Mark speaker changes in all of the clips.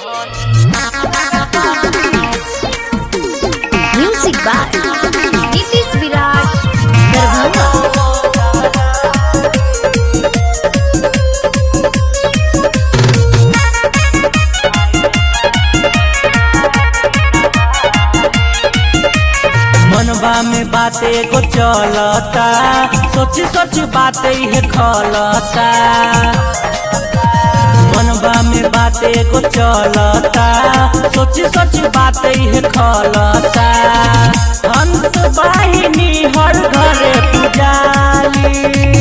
Speaker 1: music by Nitish Virat Darbhanga
Speaker 2: मनवा में बाते को चलता सोच सोच बाते ही खलता मनवा में बाते को चलता सोच सोच बाते ही खलता हंस वाहिनी हर घरे पुजाली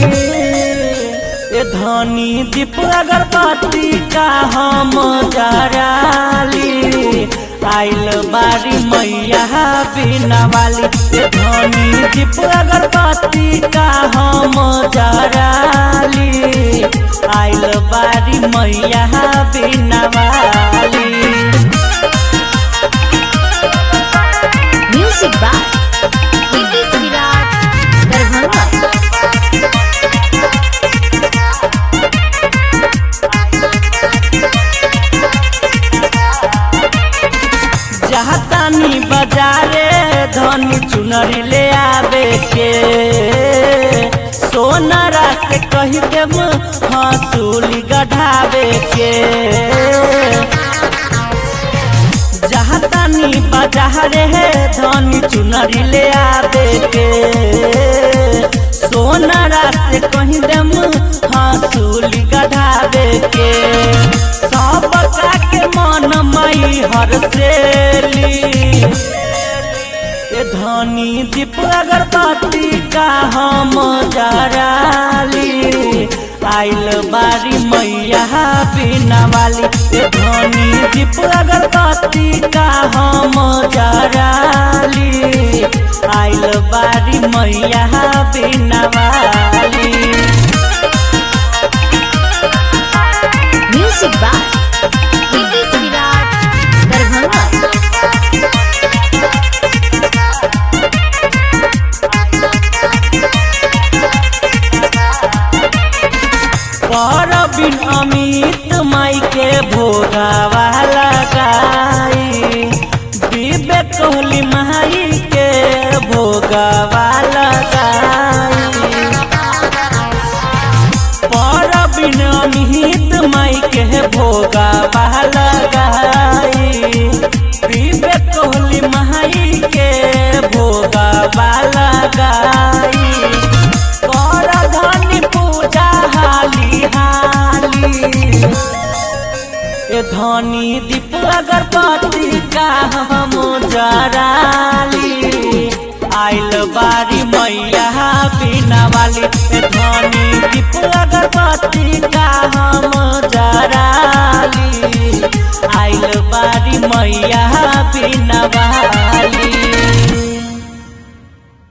Speaker 2: ए धनी दीप अगरबत्ती का हम जराली आइल बारी मैया बिना वाली ए धनी दीप अगरबत्ती का हम जराली आइल बारी मैया बिना वाली
Speaker 1: म्यूजिक बाय नीतीश विराट दरभंगा
Speaker 2: जहतानी बाजारे धनी चुनरी ले आवे के सोनारा से कही देम हंसूली गढ़ावे के जहतानी बाजारे धनी चुनरी ले आवे के सोनारा से कही देम हंसूली गढ़ावे के सब के मन मई हर सेली ए धनी दीप अगरबत्ती का हम जराली आइल बारी मैया बिना वाली ए धनी दीप अगरबत्ती का हम जराली आइल बारी मैया बिना वाली
Speaker 1: म्यूजिक बाय नीतीश विराट दरभंगा
Speaker 2: पर बिन अमित माई के भोगावा लगाई दिव्य कोहली माई के भोगावा लगाई पर बिन अमित माई के भोगावा लगाई दिव्य कोहली माई के भोगावा लगाई कर धनी पूजा हाली हाली ए धनी दीप अगरबत्ती का हम जराली आइल बारी मैया बिना वाली ए धनी दीप अगरबत्ती का हम जराली आइल बारी मैया बिना वाली